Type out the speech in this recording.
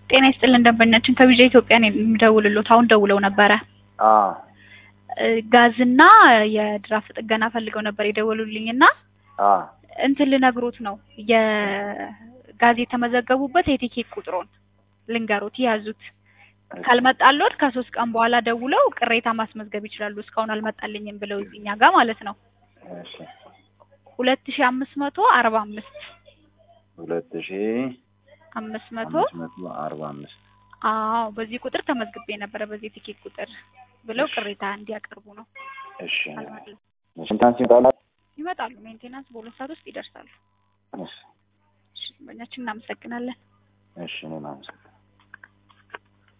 ጤና ይስጥልን ደንበኛችን ከቢጃ ኢትዮጵያ ነው የሚደውልሎት። አሁን ደውለው ነበረ። አዎ እ ጋዝና የድራፍት ጥገና ፈልገው ነበር የደወሉልኝ እና አዎ እንትን ልነግሮት ነው የጋዝ የተመዘገቡበት የቲኬት ቁጥሩን ልንገሮት ያዙት። ካልመጣሎት ከሶስት ቀን በኋላ ደውለው ቅሬታ ማስመዝገብ ይችላሉ። እስካሁን አልመጣልኝም ብለው እኛ ጋር ማለት ነው። እሺ ሁለት ሺ አምስት መቶ አርባ አምስት ሁለት ሺ አምስት መቶ አምስት መቶ አርባ አምስት አዎ በዚህ ቁጥር ተመዝግቤ ነበረ በዚህ ቲኬት ቁጥር ብለው ቅሬታ እንዲያቀርቡ ነው። እሺ አልመጣልም። ስንታንስ ይመጣላል? ይመጣሉ። ሜንቴናንስ በሁለት ሰዓት ውስጥ ይደርሳሉ። እሺ እሺ ደንበኛችን እናመሰግናለን። እሺ እኔም አመሰግናለሁ።